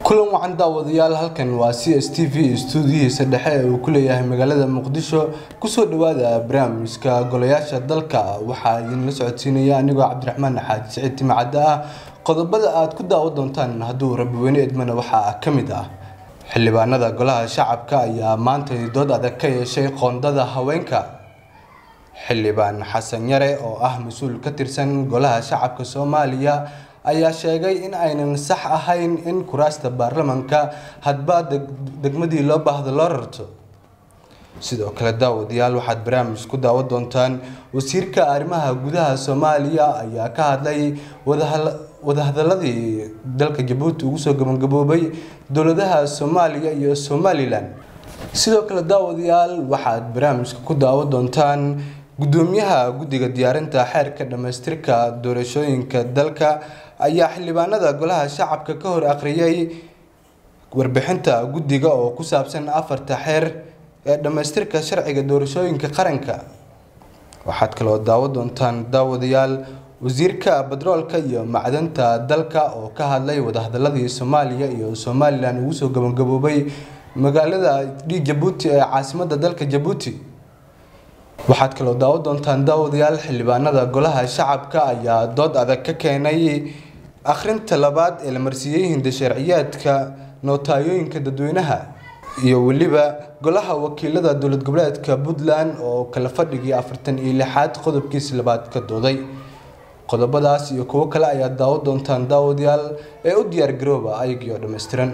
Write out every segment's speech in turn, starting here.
kulan wacan daawadayaal halkan waa c s t v stuudiyihiisa dhexe ee uu ku leeyahay magaalada muqdisho kusoo dhawaada barnaamijka golayaasha dalka waxaa idinla socodsiinaya anigoo cabdiraxmaan xaaji siciid timacadde ah qodobada aad ku daawo doontaan hadduu rabbiweyne edmana waxaa ka mid ah xildhibaanada golaha shacabka ayaa maanta dood adag ka yeeshay qoondada haweenka xildhibaan xasan yare oo ah mas-uul ka tirsan golaha shacabka soomaaliya ayaa sheegay in aynan sax ahayn in kuraasta baarlamanka hadba degmadii loo baahdo loo rarto sidoo kale daawadayaal waxaad barnaamij ku daawo doontaan wasiirka arrimaha gudaha soomaaliya ayaa ka hadlay wadahadaladii dalka jabuuti ugu soo gabagaboobay dowladaha soomaaliya iyo somalilan sidoo kale daawadayaal waxaad barnaamijka ku daawo doontaan gudoomiyaha guddiga diyaarinta xeerka dhamaystirka doorashooyinka dalka ayaa xildhibaanada golaha shacabka ka hor akhriyay warbixinta guddiga oo ku saabsan afarta xeer ee dhamaystirka sharciga doorashooyinka qaranka waxaad kaloo daawo doontaan daawadayaal wasiirka batroolka iyo macdanta dalka oo ka hadlay wadahadaladii soomaaliya iyo somalilan ugu soo gabagaboobay magaalada d jabuuti ee caasimada dalka jabuuti waxaad kaloo daawo doontaan daawadayaal xildhibaanada golaha shacabka ayaa dood adag ka keenay akhrinta labaad ee la marsiiyey hindasharciyaadka nootayooyinka dadweynaha iyo weliba golaha wakiilada dowlad goboleedka puntland oo kala fadhigii afartan iyo lixaad qodobkiisi labaad ka dooday qodobadaas iyo kuwo kale ayaad daawo doontaan daawadayaal ee u diyaar garooba ayagiioo dhammaystiran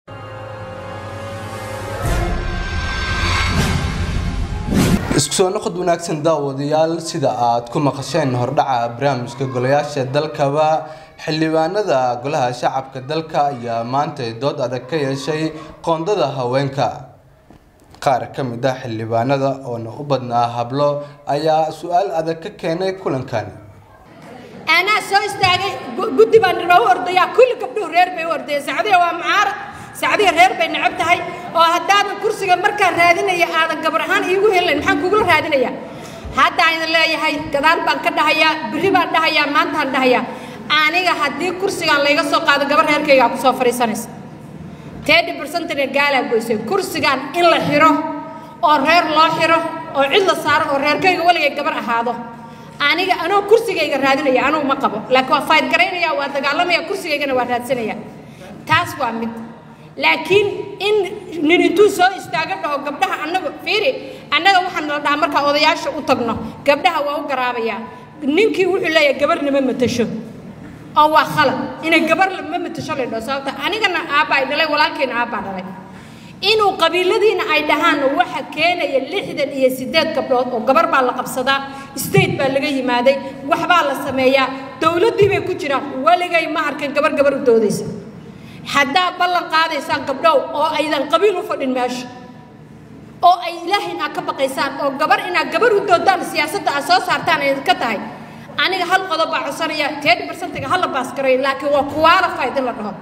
isku soo noqod wanaagsan daawadayaal sida aad ku maqasheen hordhaca barnaamijka golayaasha dalkaba xildhibaanada golaha shacabka dalka ayaa maanta dood adag ka yeeshay qoondada haweenka qaar ka mid ah xildhibaanada oona u badnaa hablo ayaa su-aal adag ka keenay kulankani anaa soo istaagay guddi baan inoogu ordayaa kulli gabdhuhu reer bay u ordaya sacdiya waa mucaarad sacdiya reer bay necab tahay oo haddaadan kursiga markaan raadinaya aadan gabar ahaan iigu helayn maxaan kugula raadinaya haddaan idin leeyahay gadaal baan ka dhahayaa berri baan dhahayaa maantaan dhahayaa aniga haddii kursigaan layga soo qaado gabar reerkaygaa ku soo fadhiisanaysa tedi barsentana gaalaa goysay kursigaan in la xiro oo reer loo xiro oo cid la saaro oo reerkayga weligay gabar ahaado aniga anoo kursigayga raadinaya anugu ma qabo laakiin waa fayd garaynaya waa dagaalamaya kursigaygana waa raadsanaya taas waa mid laakiin in nin intuu soo istaago dhaho gabdhaha annaga fiiri annaga waxaan la dhahaa markaa odayaasha u tagno gabdhaha waa u garaabayaa ninkii wuxuu leeyahay gabarna ma matasho oo waa khalad inay gabar ma matasho la dhaho sababta anigana aabbaa ay dhalay walaalkayna aabbaa dhalay inuu qabiiladiina ay dhahaan waxa keenaya lixdan iyo siddeed gabdhood oo gabar baa la qabsadaa state baa laga yimaaday waxbaa la sameeyaa dowladdii bay ku jiraan weligay ma arkan gabar gabar u doodaysa haddaa ballan qaadaysaan gabdhow oo aydan qabiil u fadhin meesha oo ay ilaahay inaad ka baqaysaan oo gabar inaad gabar u doodaan siyaasadda aad soo saartaan ay ka tahay aniga hal qodob baa codsanaya tedi barsentiga hala baaskaray laakiin waa qualified in la dhaho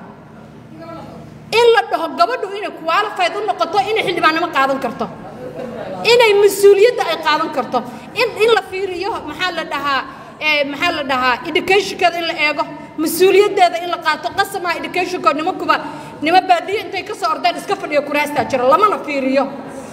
in la dhaho gabadhu inay qualified u noqoto inay xildhibaannimo qaadan karto inay mas-uuliyadda ay qaadan karto in in la fiiriyo maxaa la dhahaa maxaa la dhahaa educationkeeda in la eego mas-uuliyaddeeda in la qaato qasamaha educationkood nimankuba nima baadiye intay ka soo ordeen iska fadhiyo kuraastaa jira lamana fiiriyo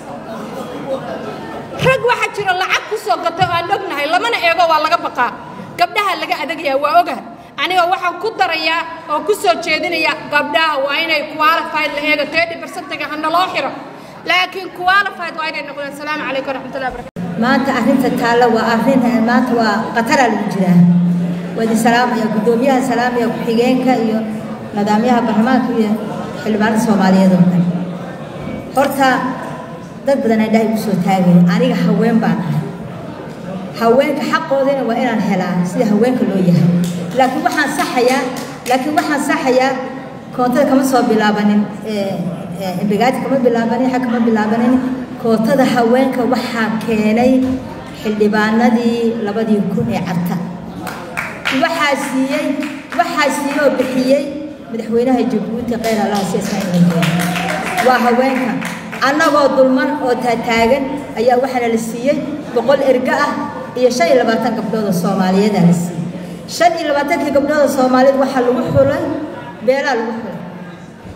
rag waxaa jira lacag ku soo gatay oo aan ognahay lamana eego waa laga baqaa gabdhaha laga adagayaa waa ogaha aniga waxaan ku darayaa oo ku soo jeedinayaa gabdhaha waa inay qualified la eego tedi barsentiga hana loo xiro laakiin qualified waa inay noqdeen asalaamu calaykum waraxmatullahi barakatu maanta arrinta taalla waa arrin maanta waa qataraa lagu jiraa waa idin salaamaya guddoomiyaha salaamaya ku-xigeenka iyo nidaamyaha baarlamaanka iyo xildhibaanada soomaaliyeed oo kale horta dad badan aan dhahay ugu soo taagaya aniga haween baan ahay haweenka xaqoodana waa inaan helaa sida haweenka loo yahay laakiin waxaan saxayaa laakiin waxaan saxayaa koontada kama soo bilaabanin imbigaati kama bilaabanin xag kama bilaabanin kootada haweenka waxaa keenay xildhibaanadii labadii kun ee carta waxaa siiyey waxaa siiyey oo bixiyey madaxweynaha jabuuti kheyr allah si ismaaciil waa haweenka annagoo dulman oo taataagan ayaa waxaana la siiyey boqol erga ah iyo shan iyo labaatan gabdhood oo soomaaliyeedaa la siiyey shan iyo labaatankii gabdhood oo soomaaliyeed waxaa lagu xulay beelaa lagu xulay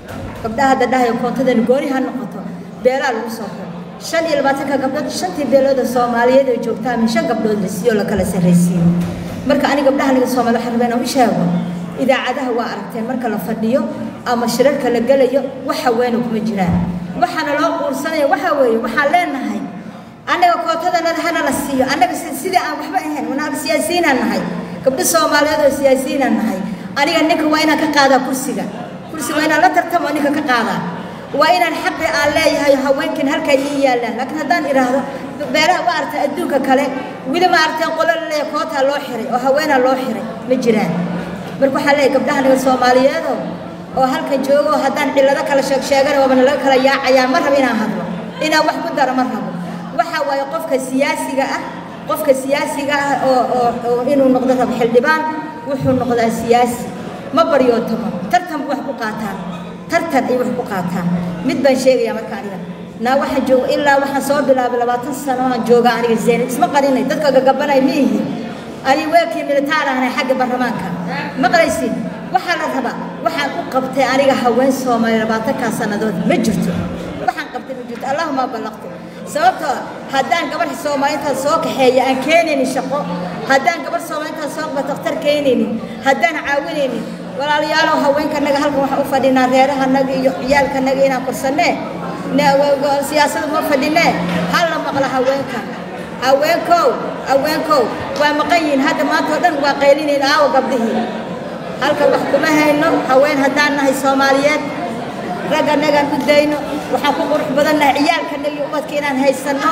gabdhaha hadda dhahayo koontadani gooni ha noqoto beelaa lagu soo xiro shan iyo labaatanka gabdhood shantii beelooda soomaaliyeed oo joogtaa min shan gabdhood la siiyo la kala sarraysiiyo marka aniga gabdhaha aniga soomaali waxaan rabaa inaan u sheego idaacadaha waa aragteen marka la fadhiyo ama shirarka la gelayo wax haweena kuma jiraan waxaana loo quursanaya waxaa weeye waxaan leenahay annaga kootadanada hana la siiyo annaga sidii aan waxba ahayn wanaag siyaasiyiinaan nahay gabdho soomaaliyeed oo siyaasiyiinaan nahay aniga ninka waa inaan ka qaadaa kursiga kursiga waa inaan la tartamo ninka ka qaadaa waa inaan xaqi aan leeyahay haweenkan halkaa ii yaallaan laakiin haddaan idhaahdo beelaha ma aragtay adduunka kale weli ma aragtay qolo la leeyahay kootaa loo xiray oo haweenaa loo xiray ma jiraan marka waxaa leeyahay gabdhaha aniga soomaaliyeedoo oo halkan joogo oo haddaan cillado kala sheeg sheegana waabana laga kala yaacayaa ma rabo inaan hadlo inaan wax ku daro ma rabo waxaa waaye qofka siyaasiga ah qofka siyaasiga ah oo oo oo inuu noqdo rabo xildhibaan wuxuu noqdaa siyaasi ma baryootamo tartan bu wax ku qaataan tartan ay wax ku qaataan mid baan sheegayaa marka aniga naa waxaan jooga ilaa waxaan soo bilaabay labaatan sano aan jooga aniga zaynab isma qarinay dadka gagabanay ma ihi ani weelkii militaar ahnay xagga baarlamaanka maqlaysid waxaa la rabaa waxaan u qabtay aniga haween soomaali labaatankaa sannadood ma jirto waxaan qabtay ma jirto allahuma ballaqtu sababtoo haddaan gabarh soomaaliintaas soo kaxeeya aan keenaynin shaqo haddaan gabarh soomaaliintaas soo qaba dakhtar keenaynin haddaan caawinaynin walaalayaalow haweenkanaga halkan waxaan u fadhinaa reerahanaga iyo ciyaalkanaga inaan korsannee siyaasada ma fadhinee hal la maqla haweenka haweenkow haweenkow waa maqan yihiin hadda maanta oo dhan waa qaylinayn aawo gabdhihii halka wax kuma hayno haween haddaan nahay soomaaliyeed ragganagaan u dayno waxaan ku qurux badannahay ciyaalkanaga iyo ubadka inaan haysanno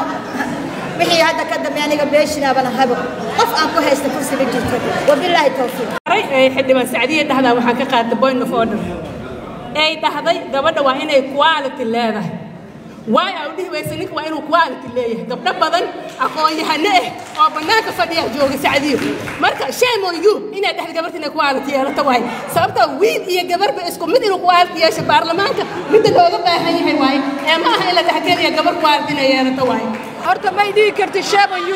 wixii hadda ka dambe aniga beeshinaabana habo qof aan ku haysta kursi ma jirto wabilaahi towfiiq xildhibaan sacdiye dhahdaa waxaan ka qaatay point of order ay dhahday gabadha waa inay quality leedahay waay aa u dhihi waysa ninka waa inuu quality leeyahay gabdho badan aqoon-yahano ah oo bannaanka fadhiya jooga sacdiyo marka shame on you inay dhahda gabarta inay quality yeelato waay sababtoo wiil iyo gabarba isku mid inuu quality yeesho baarlamaanka midda looga baahan yahay waaye ee ma aha in la dhexgeliya gabar quality inay yeelato waaye horta may dhihi karti shame on you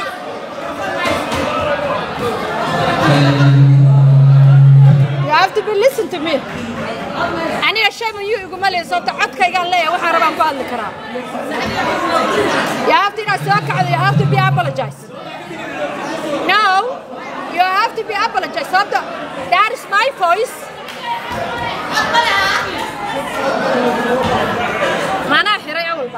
You have to be listen to me. aniga shayban yu iguma leeya sababta codkaygaan leeyahay waxaan rabaan ku hadli karaa you have to inaad soo kacdo you have to be apologize no you have to be apologize sababta that is my voice manaa xiray awalba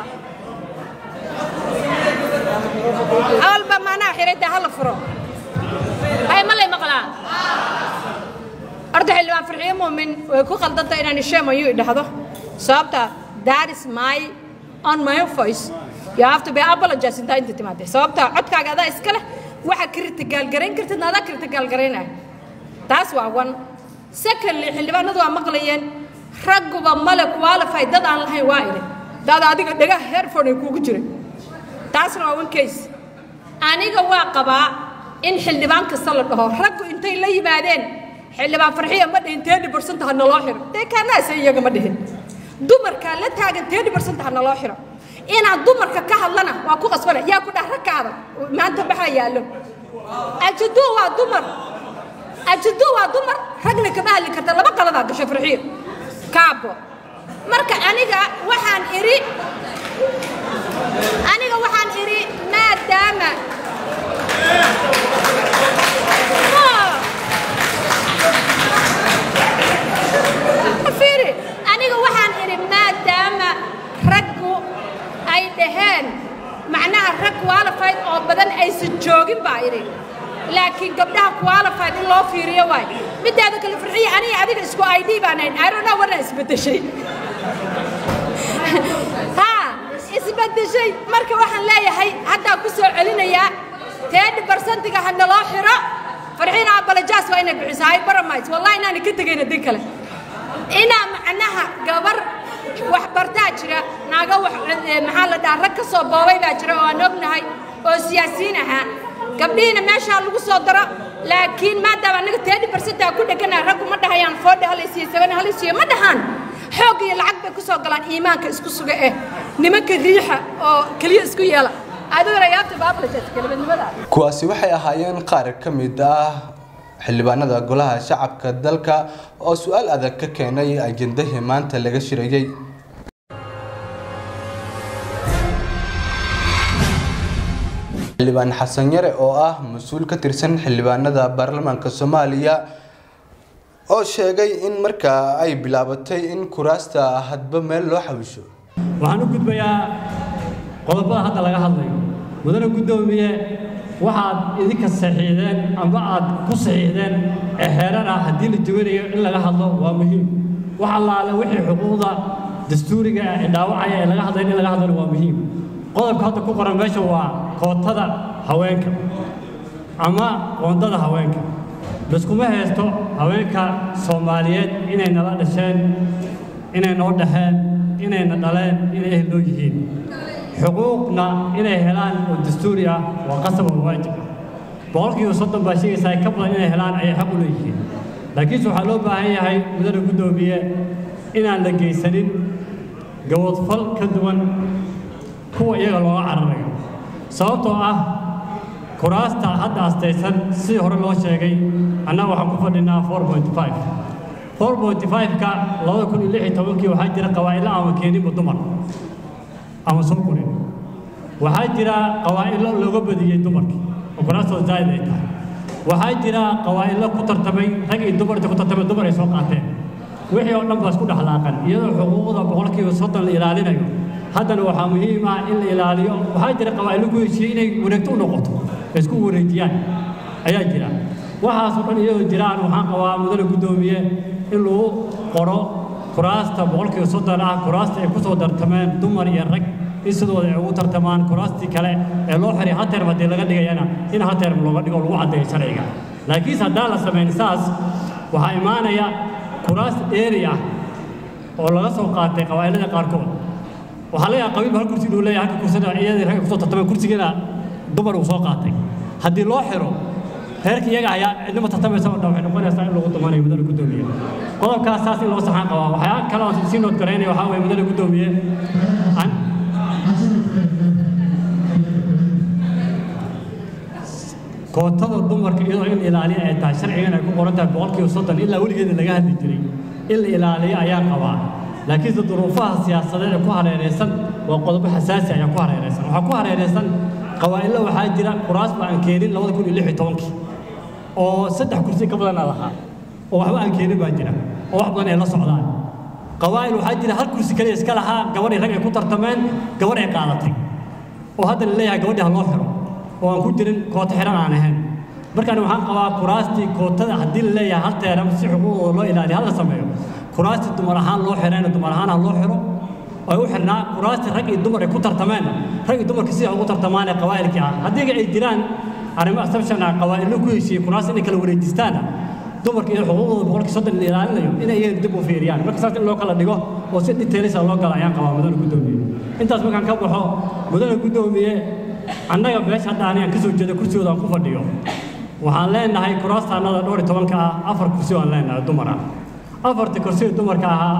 awalba manaa xiray dee hala furo hay ma lay maqlaa horta xildhibaan farxiyo muumin way ku qaldantay inaan isheem ayuu idhahdo sababta that is my on my voice you have to be apologize intaa inta timaadee sababta codkaaga adaa iska leh waxa kritigaalgarayn kartidna adaa kritigaalgaraynaya taas waa one secondly xildhibaanadu waa maqlayeen ragguba male qualify dad aan lahayn waa idhi dad adiga dhega herford ay kuugu jiray taasna waa one case aniga waa qabaa in xildhibaan kasta la dhaho raggu intay la yimaadeen xildhibaan farxiya ma dhihin teedi barsanta ha naloo xiro dee kaanaase iyaga ma dhihin dumarkaa la taagan teedi barsanta ha naloo xiro inaan dumarka ka hadlana waa ku qasbana yaa ku dhah ragka adag maanta maxaa yaallo ajaduu waa dumar ajaduu waa dumar ragna kama hadli karta laba qaladaa gasho farxiyo kaabo marka aniga waxaan idhi aniga waxaan idhi maadaama aniga waxaan idhi maadaama raggu ay dhaheen macnaha rag qualified oo badan aysan joogin baa idhi laakiin gabdhaha qualified in loo fiiriyo waay midaada kale farxiya aniga adiga isku id baan ahayn arona wana isbedeshay ha isbedeshay marka waxaan leeyahay haddaan ku soo celinayaa teedhi barsentiga ha naloo xiro farxiina abalajaas waa inay bixiso hay baramays wallahi inaana ka tegayna din kale inaa macnaha gabar wax bartaa jira naaga wax maxaa la dhahaa rag ka soo boobay baa jira oo aan ognahay oo siyaasiyiin ahaa gabdhihiina meeshaa lagu soo daro laakiin maadaama anaga teedi barsantaa ku dhegana raggu ma dhahayaan foodha halaysiiyo sabana halaysiiyo ma dhahaan xoog iyo lacag bay ku soo galaan iimaanka isku suga eh nimanka riixa oo keliya isku yeela adiguna yaabta baablajas kelmadnimada kuwaasi waxay ahaayeen qaar ka mid ah xildhibaanada golaha shacabka dalka oo su-aal adag ka keenay ajendahii maanta laga shirayey xildhibaan xasan yare oo ah mas-uul ka tirsan xildhibaanada baarlamaanka soomaaliya oo sheegay in markaa ay bilaabatay in kuraasta hadba meel loo xawisho waxaan u gudbayaa qodobada hadda laga hadlayo mudane guddoomiye waxaad idinka saxiixdeen amba aad ku saxiixdeen ee heerar ah haddii la jawanayo in laga hadlo waa muhiim wax allaale wixii xuquuqda dastuuriga ah ee dhaawacaya ee laga hadlayo in laga hadlana waa muhiim qodobka hadda ku qoran meesha waa kootada haweenka ama qoondada haweenka laskuma haysto haweenka soomaaliyeed inay nala dhasheen inay noo dhexeen inayna dhaleen inay ehel noo yihiin xuquuqna inay helaan oo dastuuri ah waa qasab oo waajib ah boqolkiiba soddon baa sheegaysaa ka badan inay helaan ayay xaq u leeyihiin laakiinse waxaa loo baahan yahay mudane guddoomiye inaan la geysanin gaboodfal ka duwan kuwa iyaga looga cararayo sababtoo ah kuraasta hadda astaysan sidii hore loo sheegay annaga waxaan ku fadhinaa four point five four point five-ka labada kun iyo lix iyo tobankii waxaa jira qawaa'idla ama keeninba dumar ama soo korin waxaa jira qawaa'idlo looga badiyey dumarkii oo kuraastooda zaa'id ay tahay waxaa jira qawaa'idlo ku tartamay rag iyo dumar inta ku tartamay dumar ay soo qaateen wixii oo dhan baa isku dhexlaaqan iyadoo xuquuqda boqolkiiba soddon la ilaalinayo haddana waxaa muhiim ah in la ilaaliyo waxaa jira qawaa'idlo ku heshiiyey inay wareegto u noqoto ay isku wareejiyaan ayaa jira waxaasoo dhan iyadoo jiraan waxaan qabaa mudane guddoomiye in lagu qoro kuraasta boqolkiiba soddon ah kuraasta ay ku soo tartameen dumar iyo rag in sidooda ay ugu tartamaan kuraastii kale ee loo xiray hal term haddii laga dhigayana in hal term looga dhigo lagu caddeeyo sharciga laakiinse haddaan la samayn saas waxaa imaanaya kuraas dheeri ah oo laga soo qaatay qabaa'ilada qaarkood waxaa laga yaaba qabiilba hal kursi inuu leeyahay halka kursina iyadii ragga kusoo tartameen kursigiina dumar uu soo qaatay haddii loo xiro reerka iyaga ayaa cidnima tartamaysa oo dhan waxay noqonaysaa in lagu dumanayo mudane guddoomiye qodobkaas saas in loo saxaan qabaa waxyaa kale oo sii nood garaynaya waxaa weeye mudane guddoomiye an kootada dumarka iyadoo in la ilaaliyo ay tahay sharcigan ay ku qoran tahay boqolkiiba soddon ilaa weligeeda laga hadli jiray in la ilaaliyo ayaa qabaa laakiinse duruufaha siyaasadeed ee ku hareeraysan waa qodobo xasaasi ayaa ku hareeraysan waxaa ku hareeraysan qawaa'illo waxaa jira kuraas ba aan keenin labada kun iyo lix iyo tobankii oo saddex kursi ka badan aa lahaa oo waxba aan keenin baa jira oo wax badan ay la socdaan qawaa'il waxaa jira hal kursi kaliya iska lahaa gabadhii rag ay ku tartameen gabadh ay qaadatay oo hadda la leeyahay gabadhii ha loo xiro oo aan ku jirin koota xiran aan ahayn markaan waxaan qabaa kuraastii kootada haddii la leeyahay hal teeram si xuquuqdooda loo ilaaliyo hala sameeyo kuraastii dumar ahaan loo xirayna dumar ahaan ha loo xiro ay u xirnaa kuraastii rag iyo dumar ay ku tartameen rag iyo dumarka sida ugu tartamaan ee qawaa'ilkii ah haddii ay jiraan arrimo assumption ah qawaa'illo ku heshiiyey kuraas inay kala wareejistaana dumarka iyo xuquuqdooda boqolkii soddon la ilaalinayo inay iyaga dib u fiiriyaan marka saas in loo kala dhigo oo si detailisa loo gala ayaan qabaa mudane guddoomiye intaas markaan ka baxo mudane guddoomiye annaga meesha hadda anigaan ka soo jeeda kursigooda aan ku fadhiyo waxaan leenahay kuraastaannada dhowr iyo tobanka ah afar kursi waan leenahay dumar ah afarta kursiga dumarka ahaa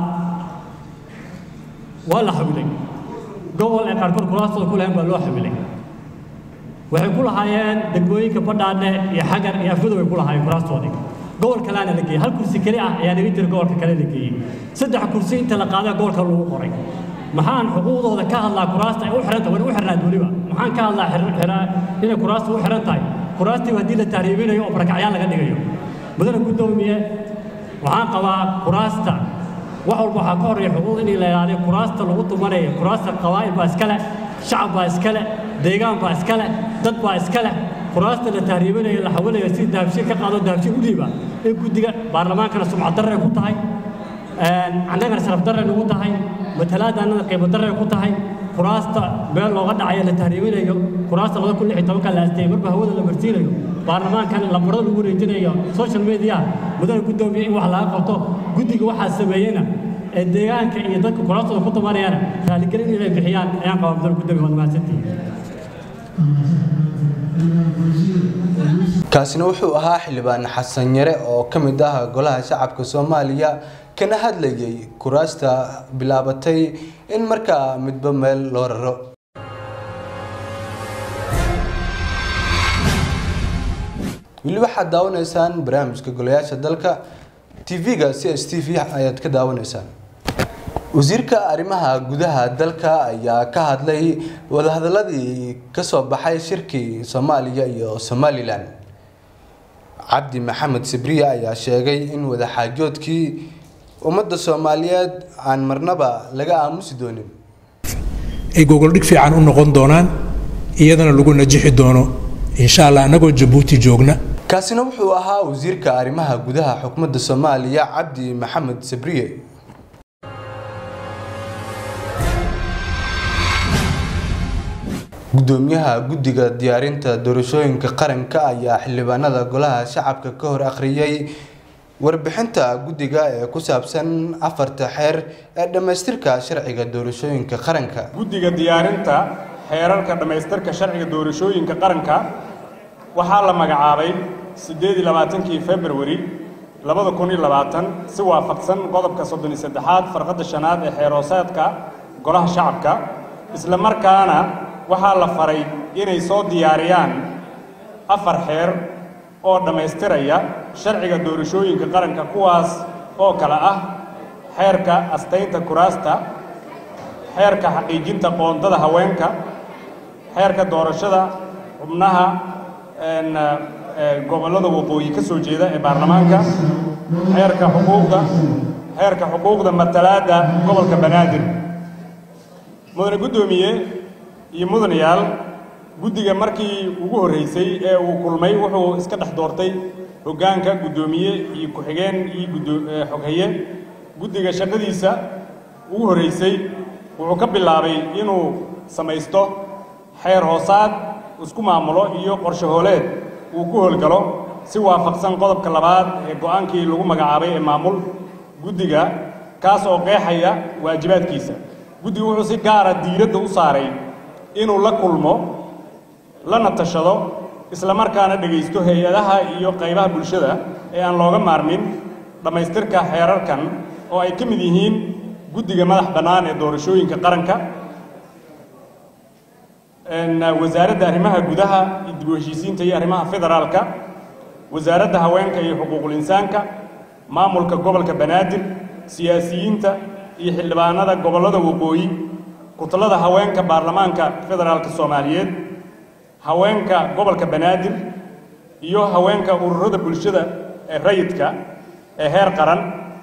waa la xawilay gobol ay qaarkood kuraastooda ku lahayn baa loo xawilay waxay ku lahaayeen degmooyinka badhaadhe iyo xagar iyo afgudow ay ku lahaayeen kuraastoodii gobol kaleana la geeyey hal kursi keli ah ayaa naga jira gobolka kale la geeyey saddex kursi inta la qaadaa gobolka lagu qoray maxaan xuquuqdooda ka hadlaa kuraasta ay u xiran tahay wana u xirnaad weliba maxaan ka hadlaa inay kuraasta u xiran tahay kuraastiiba haddii la tahriibinayo oo barakacyaan laga dhigayo mudane guddoomiye waxaan qabaa kuraasta wax walba waxaa ka horreeya xuquuq in la ilaaliyo kuraasta lagu tumanayo kuraasta qabaa'il baa iska leh shacab baa iska leh deegaan baa iska leh dad baa iska leh kuraasta la tahriibinayo la xawalayo si dahabshiin ka qaado dahabshiin u dhiiba in guddiga baarlamaankana sumcad darre ku tahay annagana sharaf darre nagu tahay matalaadda annada qiimo darre ku tahay kuraasta meel looga dhacayo la tahriibinayo kuraasta laba kun lix iyo tobanka la asteeyey marba hawada la marsiinayo baarlamaankan lambarada lagu wareejinayo social media mudane guddoomiye in wax laga qabto guddiga waxaa sameeyena ee deegaanka iyo dadka kuraastooda ku tumanayana raaligelin inay bixiyaan ayaan qabaa mudane guddoomiye waad mahadsantihiin kaasina wuxuu ahaa xildhibaan xasan yare oo ka mid ah golaha shacabka soomaaliya kana hadlayay kuraasta bilaabatay in markaa midba meel loo raro weli waxaad daawanaysaan barnaamijka golayaasha dalka tv-ga c s t v ayaad ka daawanaysaan wasiirka arrimaha gudaha dalka ayaa ka hadlay wadahadaladii kasoo baxay shirkii soomaaliya iyo somalilan cabdi maxamed sibriye ayaa sheegay in wadaxaajoodkii ummadda soomaaliyeed aan marnaba laga aamusi doonin ay gogoldhig fiican u noqon doonaan iyadana lagu najixi doono insha allah annagoo jabuuti joogna kaasina wuxuu ahaa wasiirka arrimaha gudaha xukuumadda soomaaliya cabdi maxamed sibriye gudoomiyaha guddiga diyaarinta doorashooyinka qaranka ayaa xildhibaanada golaha shacabka ka hor akhriyay warbixinta guddiga ee ku saabsan afarta xeer ee dhammaystirka sharciga doorashooyinka qaranka guddiga diyaarinta xeerarka dhammaystirka sharciga doorashooyinka qaranka waxaa la magacaabay siddeed iyo labaatankii februari labada kun iyo labaatan si waafaqsan qodobka soddon iyo saddexaad farqadda shanaad ee xeeroosaadka golaha shacabka isla markaana waxaa la faray inay soo diyaariyaan afar xeer oo dhammaystiraya sharciga doorashooyinka qaranka kuwaas oo kale ah xeerka astaynta kuraasta xeerka xaqiijinta qoondada haweenka xeerka doorashada xubnaha gobollada waqooyi ka soo jeeda ee baarlamaanka xeerka xuquuqda xeerka xuquuqda matalaadda gobolka banaadir mudane guddoomiye iyo mudanayaal guddiga markii ugu horreysay ee uu kulmay wuxuu iska dhex doortay hoggaanka guddoomiye iyo ku-xigeen iyo xoghaye guddiga shaqadiisa ugu horreysay wuxuu ka bilaabay inuu samaysto xeer hoosaad isku maamulo iyo qorshe hooleed uu ku howlgalo si waafaqsan qodobka labaad ee go'aankii lagu magacaabay ee maamul guddiga kaas oo qeexaya waajibaadkiisa guddiga wuxuu si gaara diiradda u saaray inuu la kulmo lana tashado isla markaana dhegaysto hay-adaha iyo qaybaha bulshada ee aan looga maarmin dhammaystirka xeerarkan oo ay ka mid yihiin guddiga madax bannaan ee doorashooyinka qaranka wasaaradda arrimaha gudaha iyo dib u heshiisiinta iyo arrimaha federaalka wasaaradda haweenka iyo xuquuqul insaanka maamulka gobolka banaadir siyaasiyiinta iyo xildhibaanada gobollada waqooyi kutalada haweenka baarlamaanka federaalka soomaaliyeed haweenka gobolka banaadir iyo haweenka ururada bulshada ee rayidka ee heer qaran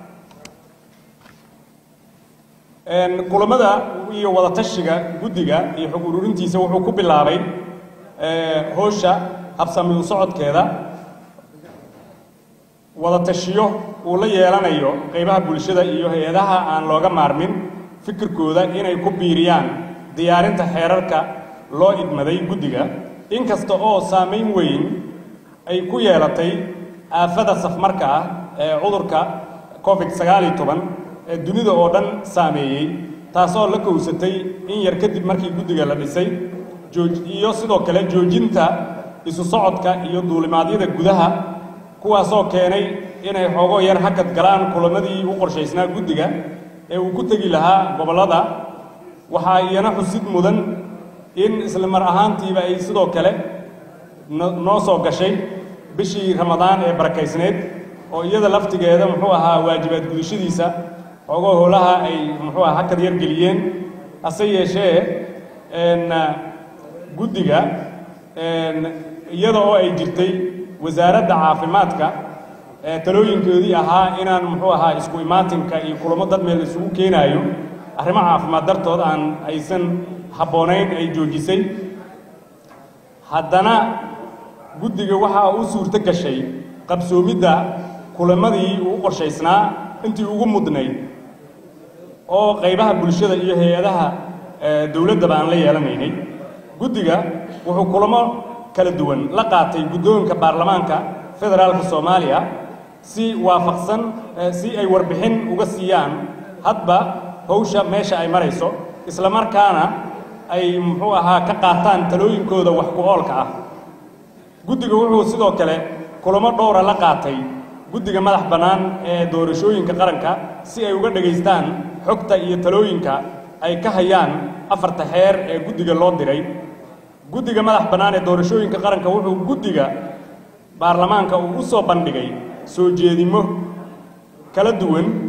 kulamada iyo wadatashiga guddiga iyo xog ururintiisa wuxuu ku bilaabay howsha habsami u socodkeeda wadatashiyo uu la yeelanayo qaybaha bulshada iyo hay-adaha aan looga maarmin fikirkooda inay ku biiriyaan diyaarinta xeerarka loo idmaday guddiga inkasta oo saamayn weyn ay ku yeelatay aafada safmarka ah ee cudurka covid sagaal iyo toban ee dunida oo dhan saameeyey taasoo la kowsatay in yar kadib markii guddiga la dhisay iyo sidoo kale joojinta isu socodka iyo duulimaadyada gudaha kuwaasoo keenay inay xoogoo yar hakad galaan kulamadii u qorshaysnaa guddiga ee uu ku tegi lahaa gobollada waxaa iyana xusid mudan in isla mar ahaantiiba ay sidoo kale noo soo gashay bishii ramadaan ee barakaysneed oo iyada laftigeeda muxuu ahaa waajibaad gudashadiisa xoogoo howlaha ay muxuu aha hakad yar geliyeen hase yeeshee guddiga iyada oo ay jirtay wasaaradda caafimaadka talooyinkoodii ahaa inaan muxuu ahaa isku imaatinka iyo kulamo dad meel isugu keenaayo arrimo caafimaad dartood aan aysan habboonayn ay joojisay haddana guddiga waxaa u suurto gashay qabsoomidda kulamadii uu qorshaysnaa intii ugu mudnayd oo qaybaha bulshada iyo hay-adaha dowladdaba aan la yeelanaynay guddiga wuxuu kulamo kala duwan la qaatay guddoonka baarlamaanka federaalka soomaaliya si waafaqsan si ay warbixin uga siiyaan hadba hawsha meesha ay marayso isla markaana ay muxuu ahaa ka qaataan talooyinkooda wax ku oolka ah guddiga wuxuu sidoo kale kulamo dhowra la qaatay guddiga madax bannaan ee doorashooyinka qaranka si ay uga dhegaystaan xogta iyo talooyinka ay ka hayaan afarta xeer ee guddiga loo diray guddiga madax bannaan ee doorashooyinka qaranka wuxuu guddiga baarlamaanka uu u soo bandhigay soo jeedimo kala duwan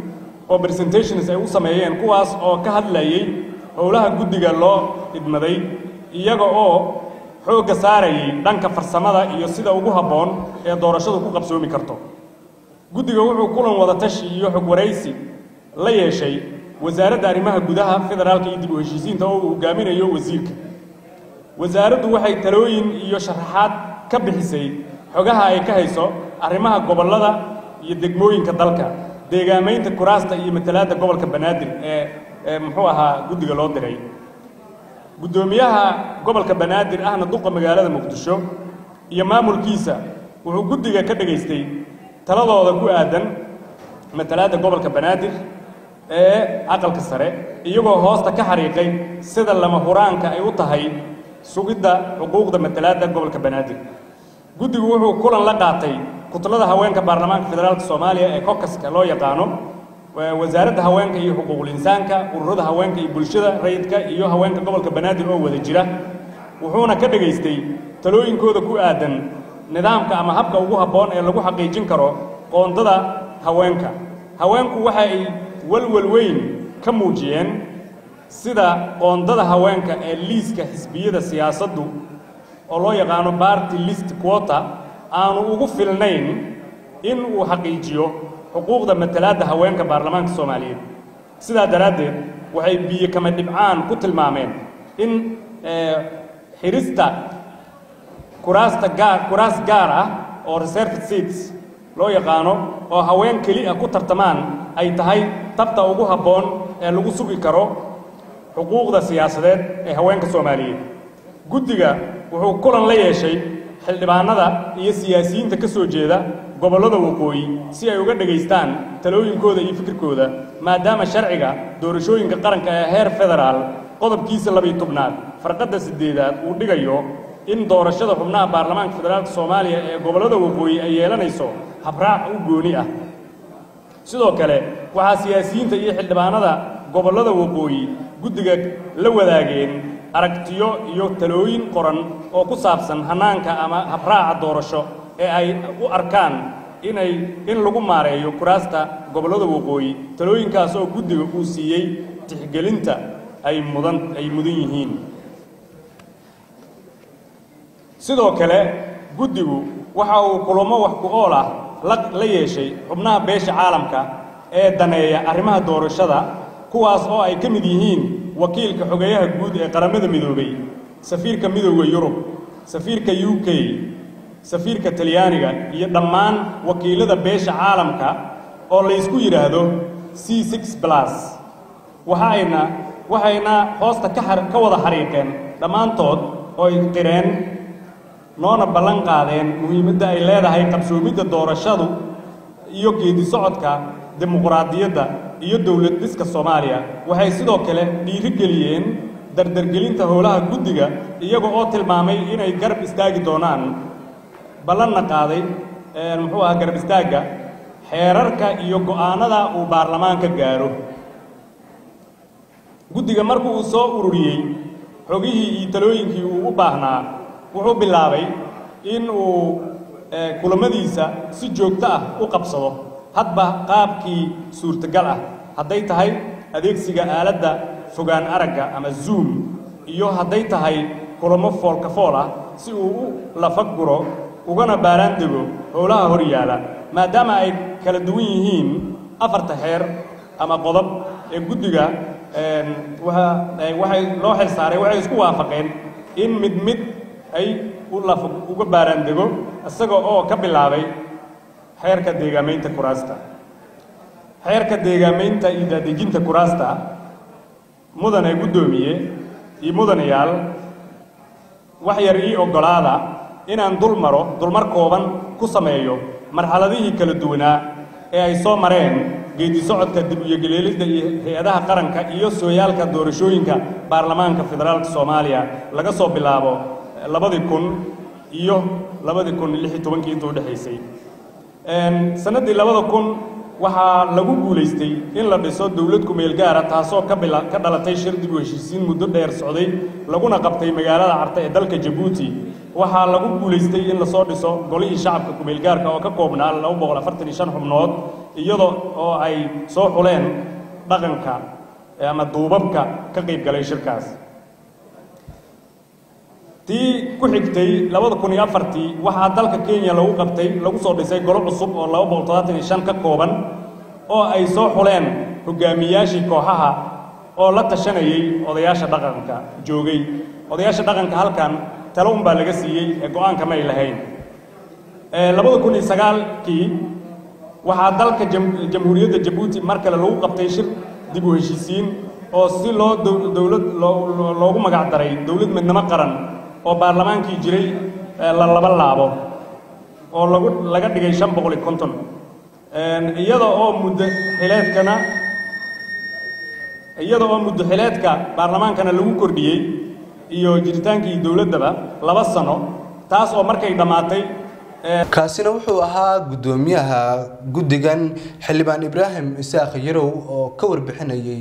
oo presentations ay u sameeyeen kuwaas oo ka hadlayay howlaha guddiga loo idmaday iyaga oo xoogga saarayay dhanka farsamada iyo sida ugu habboon ee doorashadu ku qabsoomi karto guddiga wuxuu kulan wada tashi iyo xog waraysi la yeeshay wasaaradda arrimaha gudaha federaalka iyo dib u heshiisiinta oo uu hogaaminayo wasiirka wasaaraddu waxay talooyin iyo sharaxaad ka bixisay xogaha ay ka hayso arrimaha gobollada iyo degmooyinka dalka deegaamaynta kuraasta iyo matalaadda gobolka banaadir ee ee muxuu ahaa guddiga loo diray guddoomiyaha gobolka banaadir ahna duqa magaalada muqdisho iyo maamulkiisa wuxuu guddiga ka dhegaystay taladooda ku aadan matalaadda gobolka banaadir ee aqalka sare iyagoo hoosta ka xariiqay sida lama huraanka ay u tahay sugidda xuquuqda matalaadda gobolka banaadir guddigu wuxuu kulan la qaatay kutlada haweenka baarlamaanka federaalka soomaaliya ee kokaska loo yaqaano wasaaradda haweenka iyo xuquuqul insaanka ururada haweenka iyo bulshada rayidka iyo haweenka gobolka banaadir oo wada jira wuxuuna ka dhegaystay talooyinkooda ku aadan nidaamka ama habka ugu habboon ee lagu xaqiijin karo qoondada haweenka haweenku waxa ay walwal weyn ka muujiyeen sida qoondada haweenka ee liiska xisbiyada siyaasaddu oo loo yaqaano barty list quota aanu ugu filnayn in uu xaqiijiyo xuquuqda matalaadda haweenka baarlamaanka soomaaliyeed sidaa daraaddeed waxay biyo kama dhibcaan ku tilmaameen in xidhista kuraasta gaar kuraas gaar ah oo reserved seats loo yaqaano oo haween keli ah ku tartamaan ay tahay tabta ugu habboon ee lagu sugi karo xuquuqda siyaasadeed ee haweenka soomaaliyeed guddiga wuxuu kulan la yeeshay xildhibaanada iyo siyaasiyiinta ka soo jeeda gobollada waqooyi si ay uga dhegaystaan talooyinkooda iyo fikirkooda maadaama sharciga doorashooyinka qaranka ee heer federaal qodobkiisa labiyo tobnaad farqadda siddeedaad uu dhigayo in doorashada xubnaha baarlamaanka federaalka soomaaliya ee gobollada waqooyi ay yeelanayso habraac u gooni ah sidoo kale waxaa siyaasiyiinta iyo xildhibaanada gobollada waqooyi guddiga la wadaageen aragtiyo iyo talooyin qoran oo ku saabsan hannaanka ama habraaca doorasho ee ay u arkaan inay in lagu maareeyo kuraasta gobollada waqooyi talooyinkaas oo guddiga uu siiyey tixgelinta ay mudan ay mudan yihiin sidoo kale guddigu waxa uu kulamo wax ku ool ah la la yeeshay xubnaha beesha caalamka ee daneeya arrimaha doorashada kuwaas oo ay ka mid yihiin wakiilka xogeeyaha guud ee qaramada midoobay safiirka midooda yurub safiirka u k safiirka talyaaniga iyo dhammaan wakiilada beesha caalamka oo laysku yidhaahdo c six plus waxayna waxayna hoosta ka xar ka wada xariiqeen dhammaantood oo ay qireen noona ballan qaadeen muhiimadda ay leedahay qabsoomidda doorashadu iyo geedi socodka dimuqraadiyadda iyo dowlad dhiska soomaaliya waxay sidoo kale dhiirigeliyeen dardargelinta howlaha guddiga iyaga oo tilmaamay inay garab istaagi doonaan ballanna qaaday muxuu ahaa garab istaagga xeerarka iyo go'aanada uu baarlamaanka gaaro guddiga markuu uu soo ururiyey xogihii iyo talooyinkii uu u baahnaa wuxuu bilaabay in uu kulamadiisa si joogto ah u qabsado hadba qaabkii suurtagal ah hadday tahay adeegsiga aaladda fogaan aragga ama zoom iyo hadday tahay kulamo foolka fool ah si uu u lafaguro ugana baaraan dego howlaha hor yaala maadaama ay kala duwan yihiin afarta xeer ama qodob ee guddiga waxay loo xil saaray waxay isku waafaqeen in mid mid ay u lafa uga baaraan dego isaga oo ka bilaabay xeerka deegaamaynta kuraasta xeerka deegaamaynta iyo daadejinta kuraasta mudane guddoomiye iyo mudanayaal wax yar ii oggolaada inaan dul maro dulmar kooban ku sameeyo marxaladihii kala duwanaa ee ay soo mareen geedi socodka dib uyogeleelidda iyo hay-adaha qaranka iyo sooyaalka doorashooyinka baarlamaanka federaalka soomaaliya laga soo bilaabo labadii kun iyo labadii kun lix iyo tobankii inta udhexaysay sannaddii labada kun waxaa lagu guulaystay in la dhiso dowlad kumeel gaara taasoo ka bila ka dhalatay shir dib u heshiisiin muddo dheer socday laguna qabtay magaalada carta ee dalka jabuuti waxaa lagu guulaystay in lasoo dhiso golihii shacabka kumeel gaarka oo ka koobnaa laba boqol afartan iyo shan xubnood iyada oo ay soo xuleen dhaqanka ama duubabka ka qayb galay shirkaas tii ku xigtay labada kun iyo afartii waxaa dalka kenya lagu qabtay lagu soo dhisay golo cusub oo laba boqol toddobaatan iyo shan ka kooban oo ay soo xuleen hogaamiyaashii kooxaha oo la tashanayay odayaasha dhaqanka joogay odayaasha dhaqanka halkan talo un baa laga siiyey ee go-aanka may lahayn labada kun iyo sagaalkii waxaa dalka jamhuuriyadda jabuuti mar kale lagu qabtay shir dib u heshiisiin oo si loo dowlad loogu magac daray dowlad midnimo qaran oo baarlamaankii jiray la laba laabo oo lagu laga dhigay shan boqol iyo konton iyada oo muddo xileedkana iyada oo muddo xileedka baarlamaankana lagu kordhiyey iyo jiritaankii dowladdaba laba sano taas oo markay dhammaatay kaasina wuxuu ahaa guddoomiyaha guddigan xildhibaan ibraahim isaaq yarow oo ka warbixinayay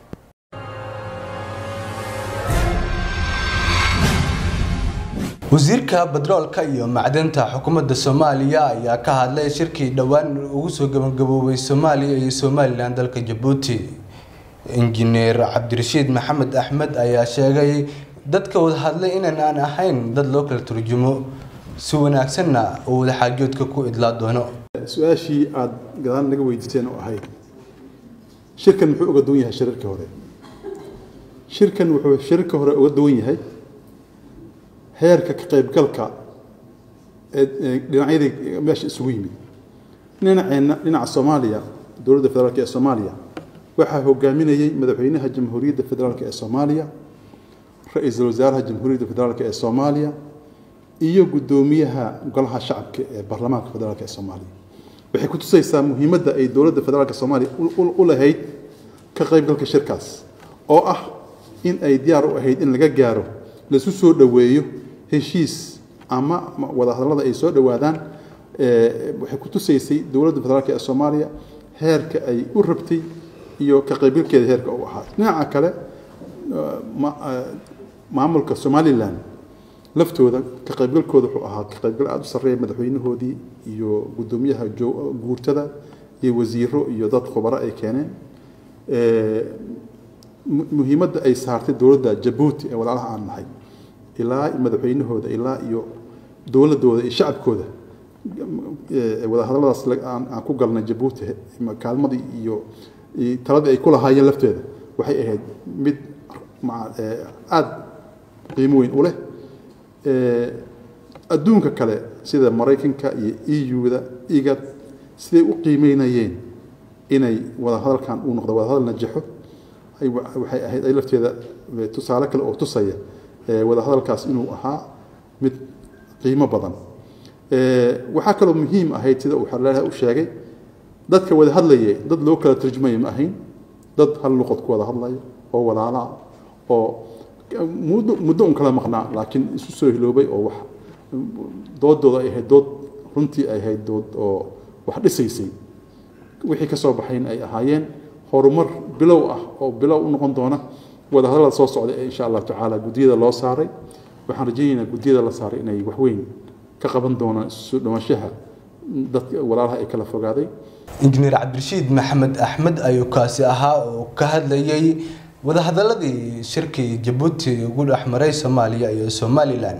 wasiirka badroolka iyo macdanta xukuumadda soomaaliya ayaa ka hadlay shirkii dhowaan ugu soo gabagaboobay soomaaliya iyo somalilan dalka jabuuti injineer cabdirashiid maxamed axmed ayaa sheegay dadka wada hadlay inaan aan ahayn dad loo kala turjumo si wanaagsanna uu wada xaajoodka ku idlaa doono su-aashii aada gadaal naga weydiiseen oo ahayd shirkan muxuu uga duwan yahay shirarka hore shirkan wuxuu shirarka hore uga duwan yahay heerka ka qaybgalka ee dhinacyadii meesha isugu yimid dhinaceenna dhinaca soomaaliya dowladda federaalk ee soomaaliya waxaa hogaaminayey madaxweynaha jamhuuriyadda federaalk ee soomaaliya ra-iisul wasaaraha jamhuuriyadda federaalk ee soomaaliya iyo guddoomiyaha golaha shacabka ee baarlamaanka federaalk ee soomaaliya waxay ku tusaysaa muhiimadda ay dowladda federaalk soomaaliya u lahayd ka qaybgalka shirkaas oo ah in ay diyaar u ahayd in laga gaaro laisu soo dhoweeyo heshiis ama wadahadallada ay soo dhowaadaan waxay ku tusaysay dowladda federaalk ee soomaaliya heerka ay u rabtay iyo ka qaybgalkeeda heerka u ahaa dhinaca kale maamulka somalilan laftooda ka qaybgalkooda wuxuu ahaa ka qaybgal aada u sarreeya madaxweynahoodii iyo guddoomiyaha guurtada iyo wasiiro iyo dad khubaro ay keeneen muhiimadda ay saartay dowladda jabuuti ee walaalaha aan nahay ilaa madaxweynahooda ilaa iyo dowladooda iyo shacabkooda wadahadalladaas aan ku galnay jabuuti kaalmadii iyo taladii ay ku lahaayeen lafteeda waxay ahayd mid aada qiimo weyn u leh adduunka kale sida maraykanka iyo eu-da igad siday u qiimeynayeen inay wadahadalkan uu noqdo wadahadal najaxo waxay ahayd ay lafteeda tusaale kale oo tusaya wadahadalkaas inuu ahaa mid qiimo badan waxaa kaloo muhiim ahayd sida uu xaleelaha u sheegay dadka wada hadlayay dad loo kala tarjumayo ma ahayn dad hal luqad ku wada hadlayo oo walaalaa oo muddo muddo un kala maqnaa laakiin isu soo hiloobay oo wax doodooda ay ahayd dood runtii ay ahayd dood oo wax dhisaysay wixii ka soo baxayn ay ahaayeen horumar bilow ah oo bilow u noqon doona wadahadallada soo socda ee insha allah tacaala guddiyada loo saaray waxaan rajaynaynaa guddiyada la saaray inay waxweyn ka qaban doonaan isu soo dhawaanshaha dadka walaalaha ay kala fogaaday injineer cabdirashiid maxamed axmed ayuu kaasi ahaa oo ka hadlayay wadahadaladii shirkii jabuuti ugu dhex maray soomaaliya iyo somalilan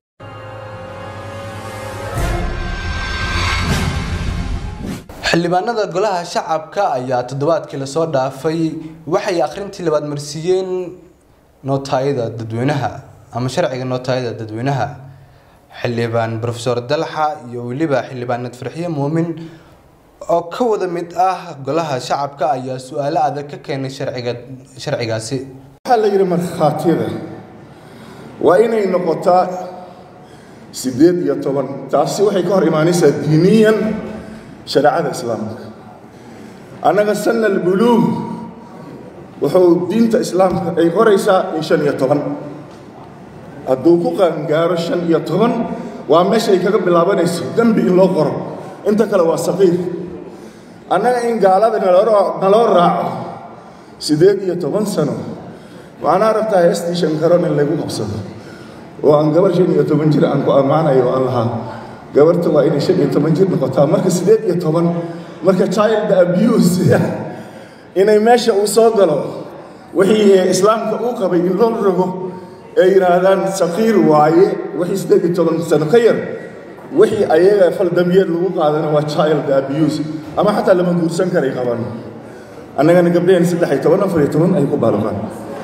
xildhibaanada golaha shacabka ayaa toddobaadkii lasoo dhaafay waxay akhrintii labaad marsiiyeen nootaayada dadweynaha ama sharciga nootaayada dadweynaha xildhibaan rofesor dalxa iyo weliba xildhibaan nadfarxiye muumin oo ka wada mid ah golaha shacabka ayaa su-aalo adag ka keenay sharciga sharcigaasi waxaa la yidhi markhaatiyada waa inay noqotaa siddeed iyo toban taasi waxay ka hor imaanaysaa diiniyan shareecada islaamka annaga sanna albuluug wuxuu diinta islaamka ay qoraysaa in shan iyo toban hadduu ku qaangaaro shan iyo toban waa meeshay kaga bilaabanayso dembi in loo qoro inta kale waa saqiir annaga in gaalada naloo raaco siddeed iyo toban sano waxaana rabtaa heestii shankaron in laygu qabsado oo aan gabar shan iyo toban jir aan ku ammaanayo oo aan lahaa gabarta waa inay shan iyo toban jir noqotaa marka siddeed iyo toban marka child abuse inay meesha uu soo galo wixii islaamka uu qabay in loo rogo ay yidhaahdaan saqiir waaye wixii siddeed iyo toban sano ka yar wixii ayaga faldambiyeed lagu qaadana waa child abuse ama xataa lama guursan karay qaban annagana gabdhaheen saddex iyo toban afar iyo toban ay ku baaluqaan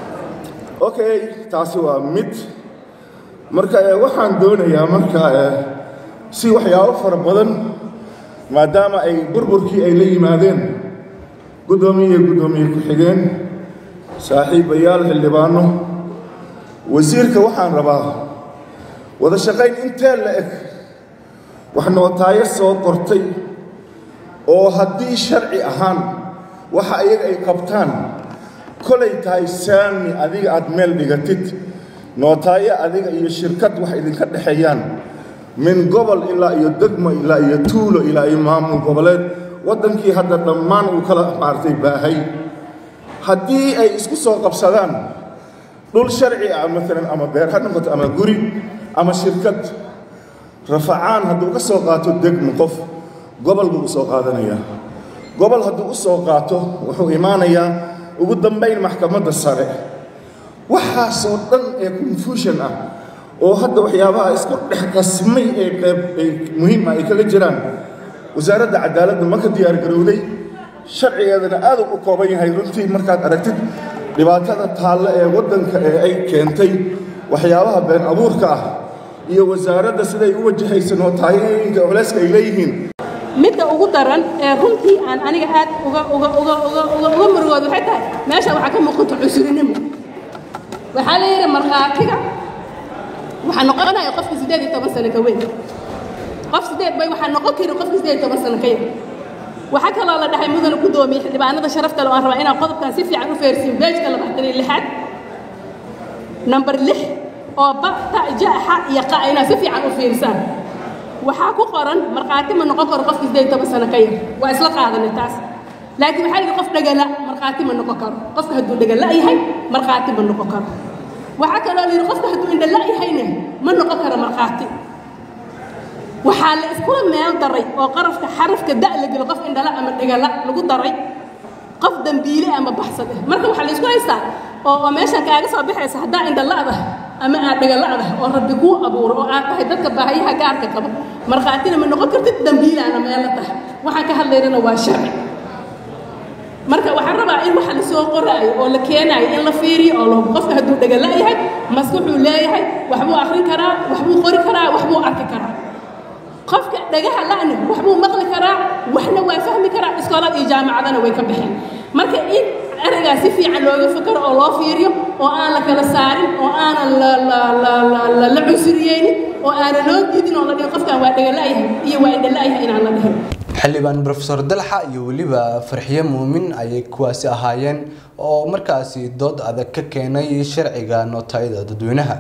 okay taasi waa mid marka waxaan doonayaa marka si waxyaabo fara badan maadaama ay burburkii ay la yimaadeen guddoomiye guddoomiye ku-xigeen saaxiibayaal xildhibaano wasiirka waxaan rabaa wada shaqayn intee la eg wax nootaayo soo qortay oo haddii sharci ahaan waxa ayaga ay qabtaan kolay tahay saami adiga aad meel dhigatid nootaayo adiga iyo shirkad wax idinka dhexeeyaan min gobol ilaa iyo degmo ilaa iyo tuulo ilaa iyo maamul goboleed waddankii hadda dhammaan uu kala maartay baahay haddii ay isku soo qabsadaan dhul sharci ah maalan ama beer ha noqoto ama guri ama shirkad rafacaan hadduu ka soo qaato degmo qof gobol buu u soo qaadanayaa gobol hadduu u soo qaato wuxuu imaanayaa ugu dambayn maxkamadda sare waxaasoo dhan ee confusion ah oo hadda waxyaabaha isku dhex qasmay ee qeyb ay muhiim ah ay kaga jiraan wasaaradda cadaaladda ma ka diyaar garowday sharcigeedana aad u kooban yahay runtii markaad aragtid dhibaatada taalle ee waddanka ee ay keentay waxyaabaha been abuurka ah iyo wasaaradda siday u wajahaysa nootaayoyinka culeyska ay leeyihiin midda ugu daran ee runtii aan aniga aad uga uga uga uga uga uga murugooda waxay tahay meesha waxaa ka muuqata cusurinimo waxaa la yidhi markhaatiga waxaa noqonaya qofka siddeed iyo toban sano ka weyn qof siddeed bay waxaa noqon karin qofka siddeed iyo toban sano ka yar waxaa kaloo la dhahay mudana guddoomiye xildhibaanada sharafta le aan rabaa inaan qodobkan si fiican u feersiin beejka labaatan iyo lixaad namber lix oo ba ta ja xa iyo qa inaad si fiican u fiirsaan waxaa ku qoran markhaati ma noqon karo qofka siddeed iyo toban sano ka yar waa isla qaadanay taas laakiin waxaa yidhi qof dhagala markhaati ma noqon karo qofka hadduu dhagala yahay markhaati ma noqon karo waxaa kaloo la yidhi qofka hadduu indhala yahayna ma noqon karo markhaati waxaa la iskula meel daray oo qarafka xarafka da la gelo qof indhala ama dhagala lagu daray qof dambiile ama baxsad ah marka waxaa la isku haystaa oo oo meeshan kaaga soo baxaysa haddaa indhala'da ama aad dhagala'da oo rabbi kuu abuuro oo aad tahay dadka baahayaha gaarka qaba markhaatina ma noqon kartid dambiilaana meelo tahay waxaan ka hadlaynana waa sharci marka waxaan rabaa in waxa la soo qoraayo oo la keenaayo in la fiiriyo oo lahu qofka hadduu dhagala yahay maskaxuu leeyahay waxbuu akhrin karaa waxbuu qori karaa waxbuu arki karaa qofka dhagaha la'na waxbuu maqli karaa waxna waa fahmi karaa iskoolada iyo jaamacadana way ka baxeen marka in eraygaa si fiican looga fakaro oo loo fiiriyo oo aan la kala saarin oo aanan la la la la la la cunsuriyeynin oo aanan loo diidin oo la dhihin qofkan waa dhagala'yahay iyo waa indhala'yahay inaan la dhihin xildhibaan profesor dalxa iyo weliba farxiye muumin ayay kuwaasi ahaayeen oo markaasi dood adag ka keenay sharciga nootayada dadweynaha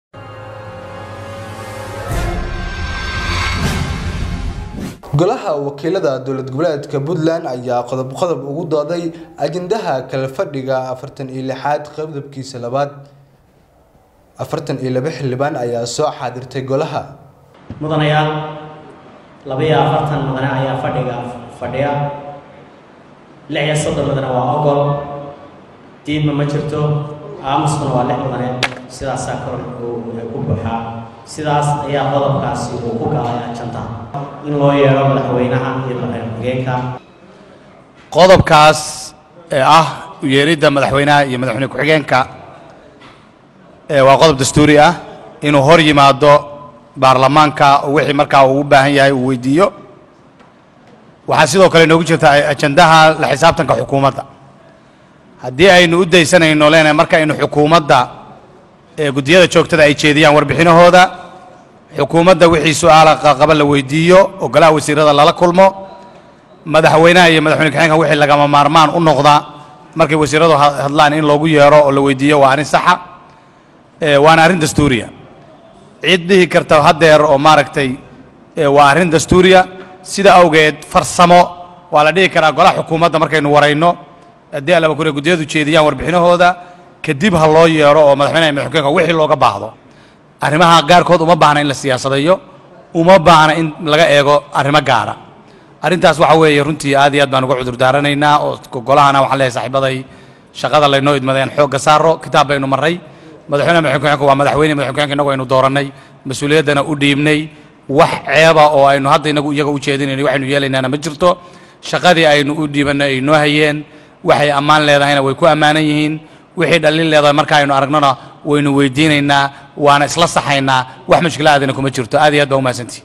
golaha wakiilada dowlad goboleedka puntland ayaa qodob qodob ugu dooday ajendaha kala fadhiga afartan iyo lixaad qodobkiisa labaad afartan iyo laba xildhibaan ayaa soo xaadirtay golaha mudanayaal labaiyo afartan mudane ayaa fadhiga fadhiya lix iyo soddon mudane waa ogol diidma ma jirto aamuskuna waa lix mudane sidaasaa kor ku buuxaa sidaas ayaa qodobkaasi uu ku galay ajanta in loo yeedho madaxweynaha iyo madaxweyne ku-xigeenka qodobkaas ee ah u yeeridda madaxweynaha iyo madaxweyne ku-xigeenka ee waa qodob dastuuri ah inuu hor yimaado baarlamaanka oo wixii markaa uu u baahan yahay uu weydiiyo waxaa sidoo kale inoogu jirta ajandaha la xisaabtanka xukuumadda haddii aynu u daysanayno leenahay marka aynu xukuumadda ee guddiyada joogtada ay jeediyaan warbixinahooda xukuumadda wixii su-aala qaba la weydiiyo oo golaha wasiirada lala kulmo madaxweynaha iyo madaxweyne ku-xigeenka wixii lagama maarmaan u noqda markay wasiiradu hadlaan in loogu yeero oo la weydiiyo waa arrin saxa waana arrin dastuuriya cid dhihi karta haddeer oo maaragtay waa arrin dastuuriya sida awgeed farsamo waa la dhihi karaa golaha xukuumadda markaynu warayno haddii allaba kure guddiyadu jeediyaan warbixinahooda kadib ha loo yeero oo madaxweynaha iyo madaxweyne wixii looga baahdo arrimaha gaarkood uma baahna in la siyaasadayo uma baahna in laga eego arrimo gaara arrintaas waxa weeye runtii aad iyo aad baan uga cudur daaranaynaa oo golahana waxaan leeyahay saaxiibaday shaqada laynoo idmadeen xoogga saaro kitaab baynu marray madaxweyne madaxweyne ku-xigeenka waa madaxweyne madaxweyne ku-xigeenka innagu aynu doorannay mas-uuliyaddana u dhiibnay wax ceeba oo aynu hadda inagu iyaga u jeedinayno waxaynu yeelaynaana ma jirto shaqadii aynu u dhiibannay ay noo hayeen waxay ammaan leedahayna way ku ammaanan yihiin wixii dhallin leedahay marka aynu aragnona waynu weydiinaynaa waana isla saxaynaa wax mushkila aadina kuma jirto aad iyo aad baa u mahadsantihi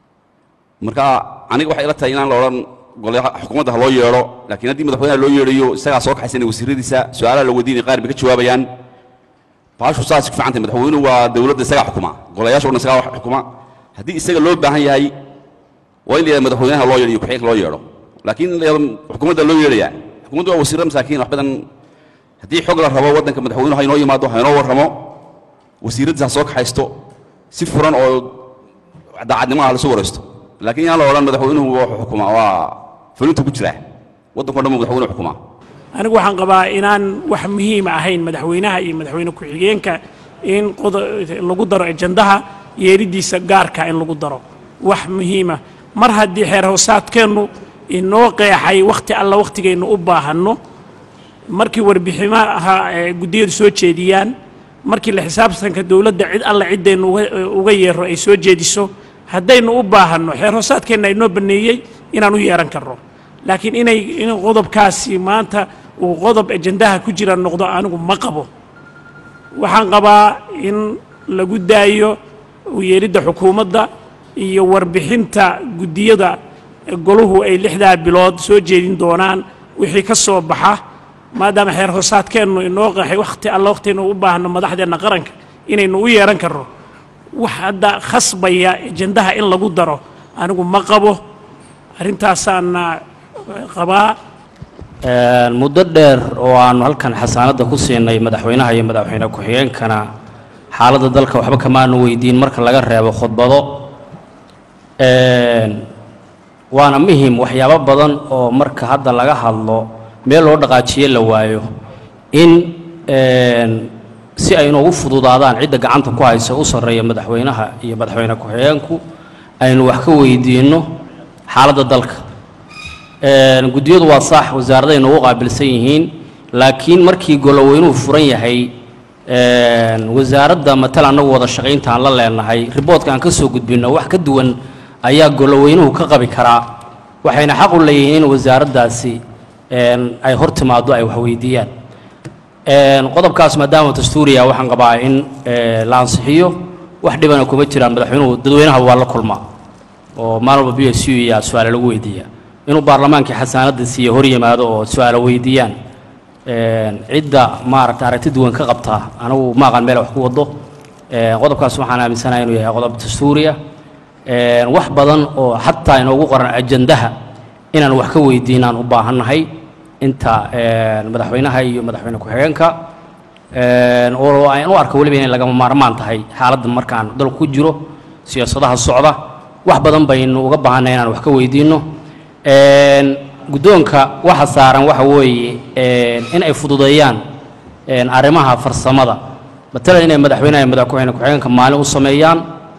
marka aniga waxay ila tahay inaan la odhan golaha xukuumadda ha loo yeedho laakiin haddii madaxweynaha loo yeedhayo isagaa soo kaxaysanaya wasiiradiisa su-aalaha la weydiinaya qaar bay ka jawaabayaan baashu saas ku fiican tahay madaxweynuhu waa dowladda isagaa xukuma golayaasha o dhan isagaa wax xukuma haddii isaga loo baahan yahay waa in la yidhahdo madaxweynaha loo yeedho iyo ku-xigeenka loo yeedho laakiin in la yidhahdo xukuumadda loo yeedhaya xukuumaddu waa wasiirro masaakiin wax badan haddii xog la rabo waddanka madaxweynuhu ha inoo yimaado ha inoo warramo wasiiradiisa ha soo kaxaysto si furan oo daacadnimo ah lasu waraysto laakiin yaan la odhan madaxweynuhu wuxuu xukumaa waa fulinta ku jira waddanko dhan buu madaxweynuhu xukumaa anigu waxaan qabaa inaan wax muhiima ahayn madaxweynaha iyo madaxweyne ku-xigeenka in lagu daro ejandaha yeeridiisa gaarka in lagu daro wax muhiima mar haddii xeer hoosaadkeennu inoo qeexay wakhti alla wakhtigaynu u baahanno markii warbiximaha guddiyadu soo jeediyaan markii la xisaabtanka dowladda cid alla ciddaynu uga yeero ay soo jeediso haddaynu u baahanno xeer hoosaadkeenna inoo banneeyey inaan u yeehan karno laakiin inay in qodobkaasi maanta uu qodob ejandaha ku jira noqdo anigu ma qabo waxaan qabaa in lagu daayo yeeridda xukuumadda iyo warbixinta guddiyada goluhu ay lixdaa bilood soo jeedin doonaan wixii ka soo baxa maadaama xeer hoosaadkeennu inoo qaxay wakhti alla wakhtiaynu u baahno madaxdeenna qaranka inaynu u yeehan karno wax hadda khasbaya ejandaha in lagu daro anigu ma qabo arrintaasaana qabaa muddo dheer oo aanu halkan xasaanadda ku siinay madaxweynaha iyo madaxweyne ku-xigeenkana xaaladda dalka waxba kamaanu weydiin marka laga reebo khudbado waana muhim waxyaabo badan oo marka hadda laga hadlo meel loo dhaqaajiye la waayo in si ay inoogu fududaadaan cidda gacanta ku haysa u sarreeya madaxweynaha iyo madaxweyne ku-xigeenku aynu wax ka weydiinno xaaladda dalka guddiyadu waa saax wasaaradaay noogu qaabilsan yihiin laakiin markii goloweynuhu furan yahay wasaaradda matal annagu wada shaqaynta aan la leenahay riboodka aan ka soo gudbinno wax ka duwan ayaa goloweynuhu ka qabi karaa waxayna xaq u leeyihiin in wasaaraddaasi ay hor timaaddo ay wax weydiiyaan qodobkaas maadaama dastuuriya waxaan qabaa in la ansixiyo wax dhibana kuma jiraan madaxweynuhu dadweynaha waa la kulmaa oo maalin walba b s u iya su-aale lagu weydiiyaa inuu baarlamaankii xasaanadda siiye hor yimaado oo su-aalo weydiiyaan cidda maaragta aragti duwan ka qabtaa anigu ma aqaan meel wax ku wado qodobkaas waxaan aaminsanahay inuu yahay qodob dastuuriya wax badan oo xataa inoogu qoran ajandaha inaan wax ka weydiinaan u baahannahay inta madaxweynaha iyo madaxweyne ku-xigeenka oo aan u arko weliba inay lagama maarmaan tahay xaaladda markaan dalku ku jiro siyaasadaha socda wax badan baynu uga baahannahay inaan wax ka weydiinno guddoonka waxa saaran waxa weeye in ay fududeeyaan arrimaha farsamada matalan inay madaxweynaha iyo madaxweyne ku-xigeenka maalin u sameeyaan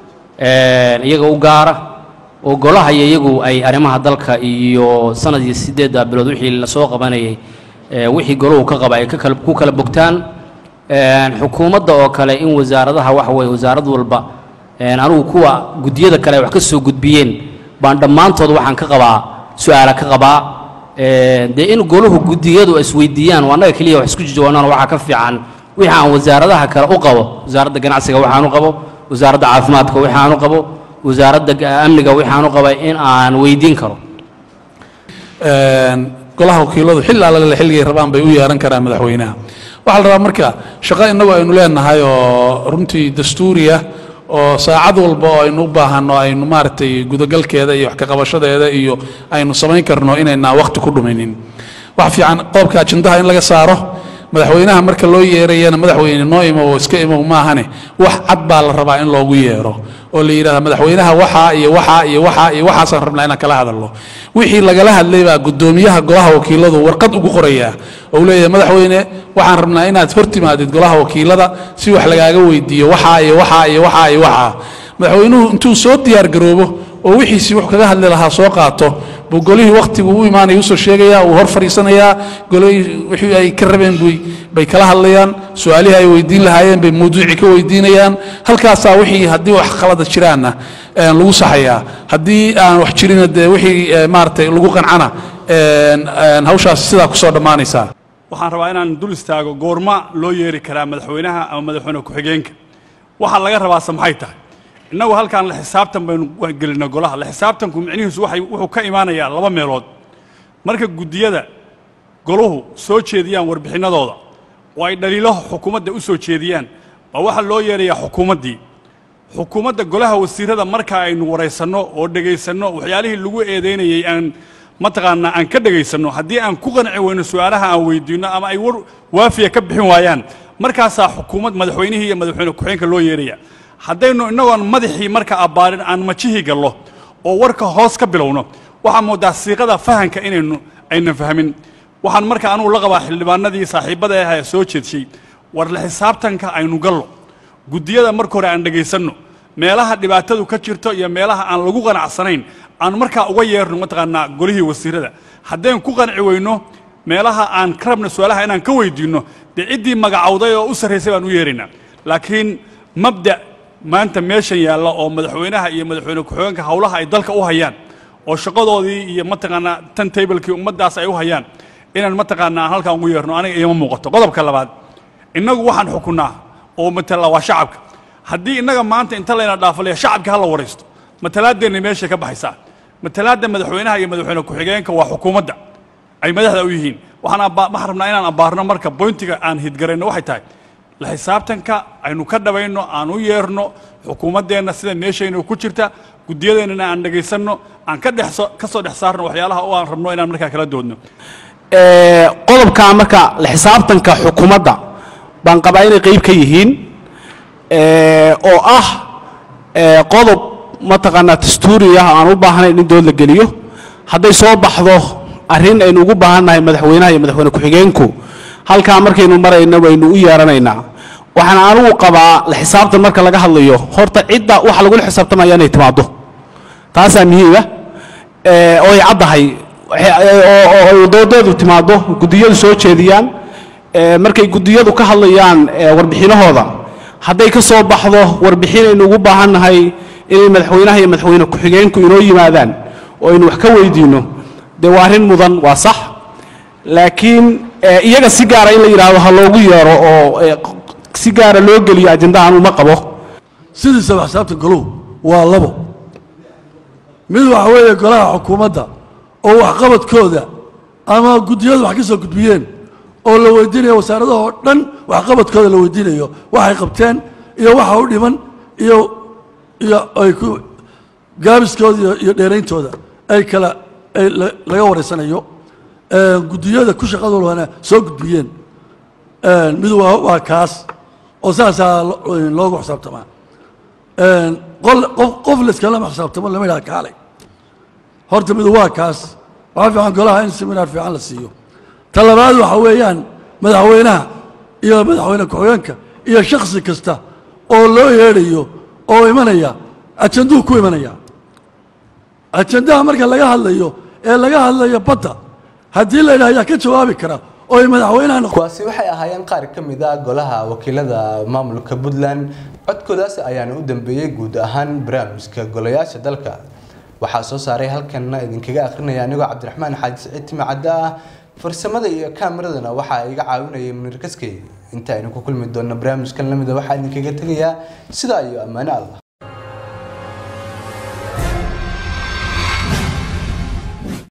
iyaga u gaara oo golaha iyo iyagu ay arrimaha dalka iyo sanad iyo siddeedda bilood wixii lasoo qabanayay wixii golahu ka qaba ay ku kala bogtaan xukuumadda oo kale in wasaaradaha waxa weeye wasaarad walba anigu kuwa guddiyada kale ay wax ka soo gudbiyeen baan dhammaantood waxaan ka qabaa su-aala ka qabaa dee in golahu guddiyadu isweydiiyaan waa annaga keliya wax isku jawaanaan waxaa ka fiican wixii aan wasaaradaha kale u qabo wasaaradda ganacsiga waxaan u qabo wasaaradda caafimaadka waxaan u qabo wasaaradda amniga waxaan u qabay in aan weydiin karo golaha wakiiladu xilli alla xilligay rabaan bay u yeeran karaan madaxweynaha waxaa la rabaa marka shaqo innagu aynu leenahay oo runtii dastuuriya oo saacad walba oo aynu u baahanno aynu maaragtay gudagalkeeda iyo wax ka qabashadeeda iyo aynu samayn karno inaynaan waqti ku dhumaynin wax fiican qodobka ajendaha in laga saaro madaxweynaha marka loo yeerayana madaxweyne noo imo oo iska imow maahane wax cad baa la rabaa in loogu yeero oo la yidhahda madaxweynaha waxaa iyo waxaa iyo waxaa iyo waxaasaan rabnaa inaan kala hadalno wixii lagala hadlay baa guddoomiyaha golaha wakiiladu warqad ugu qorayaa oo uu leeyahay madaxweyne waxaan rabnaa inaad hor timaadid golaha wakiilada si wax lagaaga weydiiyo waxaa iyo waxaa iyo waxaa iyo waxaa madaxweynuhu intuu soo diyaar garoobo oo wixiisii wax kaga hadli lahaa soo qaato buu golihii wakhtigu u imaanaya usoo sheegaya uu hor fadhiisanayaa golihii wixii ay ka rabeen buy bay kala hadlayaan su-aalihii ay weydiin lahaayeen bay mawduucii ka weydiinayaan halkaasaa wixii haddii wax khalada jiraanna een, lagu saxayaa haddii aan wax jirina dee wixii ee, maaragtay lagu qancana een, een, hawshaasi sidaa kusoo dhammaanaysaa waxaan rabaa inaan dul istaago goorma loo yeeri karaa madaxweynaha ama madaxweyne ku-xigeenka waxaa laga rabaase maxay tahay innagu halkaan la xisaabtan baynu gelinay golaha la xisaabtanku micnihiisu waxay wuxuu ka imaanayaa laba meelood marka guddiyada goluhu soo jeediyaan warbixinnadooda oo ay dhaliilaha xukuumadda u soo jeediyaan baa waxaa loo yeerayaa xukuumaddii xukuumadda golaha wasiirada marka aynu waraysanno oo dhegaysanno waxyaalihii lagu eedaynayey aan mataqaanaa aan ka dhegaysanno haddii aan ku qanci weyno su-aalaha aan weydiinno ama ay war waafiya ka bixin waayaan markaasaa xukuumad madaxweynihii iyo madaxweyne ku-xigeenka loo yeeraya haddaynu innagoon madaxii marka abbaarin aan majihii gallo oo warka hoos ka bilowno waxaa moodaa siiqada fahanka inaynu aynan fahmin waxaan marka anugu la qabaa xildhibaanadii saaxiibbada ah ee soo jeedshay war la xisaabtanka aynu gallo guddiyada marka hore aan dhegaysanno meelaha dhibaatadu ka jirto iyo meelaha aan lagu qanacsanayn aan markaa uga yeerno mataqaanaa golihii wasiirada haddaynu ku qanci weyno meelaha aan ka rabno su-aalaha inaan ka weydiinno dee ciddii magacowday oo u sarraysay baan u yeeraynaa laakiin mabda maanta meeshan yaalla oo madaxweynaha iyo madaxweyne ku-xigeenka howlaha ay dalka u hayaan oo shaqadoodii iyo mataqaanaa tan tablekii ummaddaas ay u hayaan inaan mataqaanaa aan halkaan ugu yeerno aniga iima muuqato qodobka labaad innagu waxaan xukunnaa oo matala waa shacabka haddii innaga maanta inta layna dhaafalaya shacabka ha la waraysto matalaaddeenna meeshay ka baxaysaa matalaadda madaxweynaha iyo madaxweyne ku-xigeenka waa xukuumadda ay madaxda u yihiin waxaan abba- waxaan rabnaa inaan abbaarno marka boyntiga aan hidgarayno waxay tahay la xisaabtanka aynu ka dhabayno aan u yeerno xukuumaddeenna sida meeshayna ku jirta guddiyadeennana aan dhegaysanno aan ka dhex so- ka soo dhex saarno waxyaalaha oo aan rabno inaan markaa kala doodno Ee, qodobka marka la xisaabtanka xukuumadda baan qabaa inay qayb ka yihiin ee, oo ah ee, qodob mataqaanaa dastuuri ah aan u baahnayn in dood la geliyo hadday soo baxdo arrin aynu ugu baahannahay madaxweynaha iyo madaxweyne ku-xigeenku halkaa markaynu marayno waynu u yeeranaynaa waxaan anigu qabaa la xisaabtan marka laga hadlayo horta cidda waxa lagula xisaabtamaya inay timaado taasaa muhiima ee, oo ay caddahay waxay- oo- oo ay doodeedu timaado guddiyadu soo jeediyaan ee, markay guddiyadu ka hadlayaan ee, warbixinahooda hadday ka soo baxdo warbixin aynu ugu baahannahay inay madaxweynaha iyo madaxweyne ku-xigeenku inoo yimaadaan oo aynu wax ka weydiinno dee waa arrin mudan waa sax laakiin ee, iyaga si gaara in la yidhaahdo ha loogu yeero oo ee, si gaara loo geliyo ajendahan uma qabo sidiisaba xisaabta goluhu waa labo mid waxa weeye golaha xukuumadda oo waxqabadkooda ama guddiyadu wax ka soo gudbiyeen oo la weydiinayo wasaaradaha oo dhan waxqabadkooda la weydiinayo waxay qabteen iyo waxa u dhiman iyo iyo ay ku gaabiskooda iyo- iyo dheerayntooda ay kala ay la- laga wareysanayo Ee, guddiyada ku shaqadoodana soo gudbiyeen Ee, mid waa waa kaas oo saasaa lo- loogu xisaabtamaa Ee, qol- qof qof layskala xisaabtamo lama yidhaha kaalay horta midu waa kaas waxaa fiican golaha in seminaar fiican la siiyo ta labaad waxa weeyaan madaxweynaha iyo madaxweyne ku-xigeenka iyo shakhsi kasta oo loo yeedhayo oo imanaya ajanduu ku imanaya ajandaha marka laga hadlayo ee laga hadlayo badda haddii la yidhaha ayaa ka jawaabi kara oo ay madaxweynaha noqo kuwaasi waxay ahaayeen qaar ka mid ah golaha wakiilada maamulka puntland codkoodaas ayaana u dambeeyey guud ahaan barnaamijka golayaasha dalka waxaa soo saaray halkanna idinkaga akrinaya anigoo cabdiraxmaan xaaji siciid timi cadde ah farsamada iyo kaamiradana waxaa iga caawinayay munir kaskey inta aynu ku kulmi doonno barnaamijkan lamida waxaa idinkaga tegayaa sidaa iyo ammaano allah